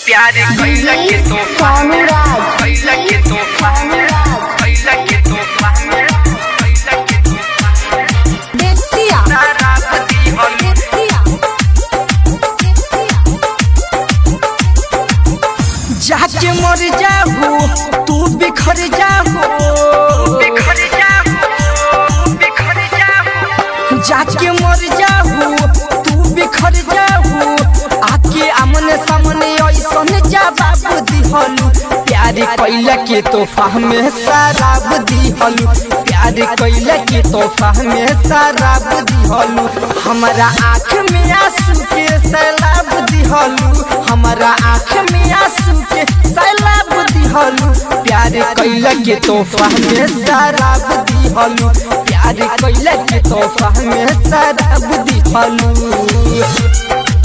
प्यार कैला के तोहफा में कैला के तोहफा में कैला के तोहफा में कैला के तोहफा में बेतिया तारा पति हम बेतिया जाके मर जाहू तू बिखर जाहू बिखर जाओ बिखर जाओ जाके मर जाहू तू बिखर जाहू आके आमने सामने ऐसन जवाब दिहलू प्यार कैला के तोहफा में शराब दिहलू प्यार कैला के तोहफा में शराब दिहलू हमारा आँख में आंसू के सैलाब दिहलू हमारा आँख में आंसू के सैलाब दिहलू प्यार कैला के तोहफा में शराब दिहलू प्यार कैला के तोहफा में शराब दिहलू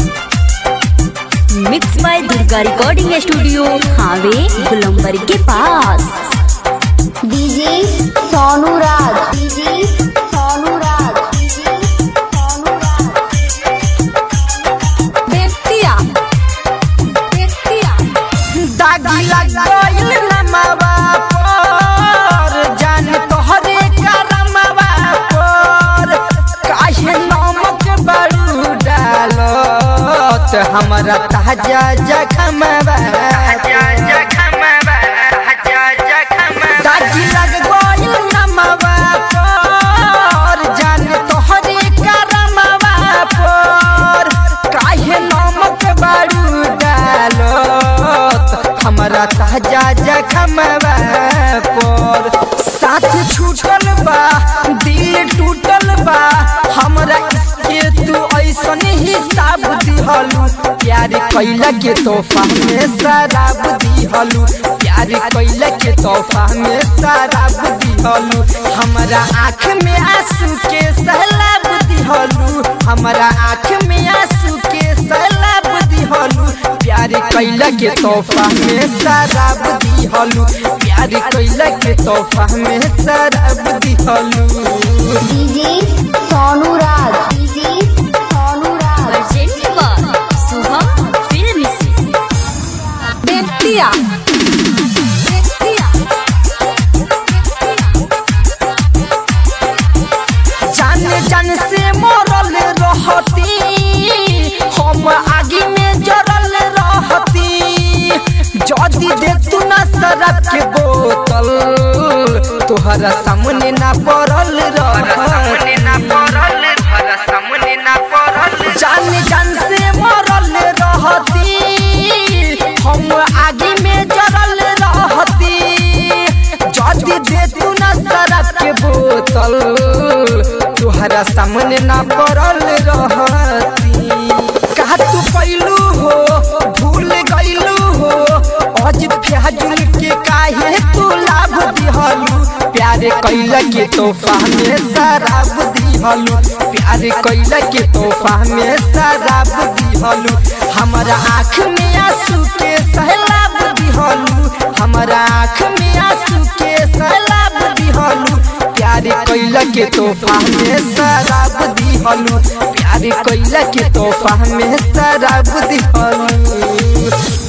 mix by Durga recording studio हावे गुलंबर के पास DJ Sonu Raj DJ Sonu Raj DJ Sonu Raj Bettiah Bettiah दागी लग गइल नमवा पर जान तोहरे करमवा पर काहे नमक बड़ू डालत हमरा ताजा जखमवा जा जा खमबा जा जा खमबा दागी लग गइल नमवा पर जान तोहरे करमवा पर काहे नमक बड़ू डालत हमरा ताजा जखमवा पर साथ छूटल बा दिल टूटल बा हमरा इसके तू ऐसन हिसाब दिहलू प्यार कैला के तोहफा में शराब दिहलू प्यार कैला के तोहफा में शराब दिहलू हमरा आँख में आंसू के सैलाब दिहलू हमरा आँख में आंसू के सैलाब दिहलू प्यार कैला के तोहफा में शराब दिहलू प्यार कैला के तोहफा में शराब दिहलू DJ Sonu Raj DJ Sonu Raj urgent पर शुभम फिल्म बेतिया बेतिया जान जान से मरल रहती हम आगे में जरल रहती जदी दे तू ना शराब के बोतल तोहरा सामने ना पड़ल सामने रहती ना पड़ल घर सामने ना पड़ल जान जान से मरल रहती हम आगे में जरल रहती जदी दे तू ना शराब के बोतल तुहरा सामने ना पड़ल रहती कहा तू पैलू हो भूल गईलू हो अज फ्याजुल के काहे तू लाभ दिहलू प्यार कैला के तोहफा में शराब दिहलू प्यार कैला के तोहफा में शराब दिहलू हमारा आँख में आंसू के सैलाब दिहलू हमारा आँख में आंसू के सैलाब दिहलू प्यार कैला के तोहफा में शराब दिहलू प्यार कैला के तोहफा में शराब दिहलू